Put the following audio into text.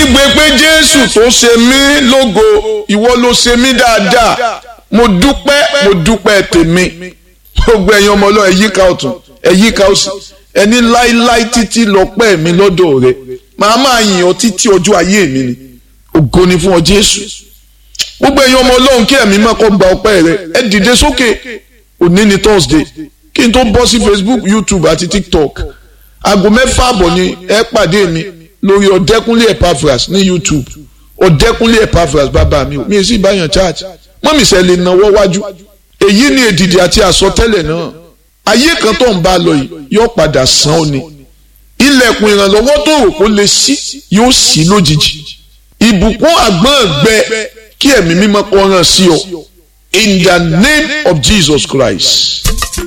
kígbe pé jésù tó ṣe mí lógo ìwọ ló ṣe mí dáadáa mo dúpẹ́ mo dúpẹ́ tèmi gbogbo ẹ̀yin ọmọ ọlọ́run ẹ̀yíká ọ̀tún ẹ̀yíká òsì ẹni láíláí títí lọ́pẹ́ mi lọ́dọ̀ rẹ màá máa yìn ọ́ títí ọjọ́ ayé mi ni ògo ni fún ọ jésù gbogbo ẹ̀yin ọmọ ọlọ́run kí ẹ̀mí má kọ́ gba ọpẹ́ rẹ ẹ dìde sókè òní ni thursday kí n tó bọ́ sí facebook youtube àti tiktok aago mẹ́fà àbọ̀ ni ẹ pàdé mi lórí ọ̀dẹ́kúnlé epaphras ní youtube ọ̀dẹ́kúnlé epaphras bàbá mi mi sì báyàn church mọ́mí sẹ́ lè náwó wájú èyí ni èdìdì àti àsọtẹ́lẹ̀ náà ayé kan tó ń bá a lọ yìí yóò padà sàn ó ni ilẹ̀kùn ìrànlọ́wọ́ tó rò kó lè ṣí yóò ṣí lójijì ìbùkún àgbọ̀n gbẹ kí ẹ̀mí mímọ́ kó ràn sí ọ in the name of Jesus Christ.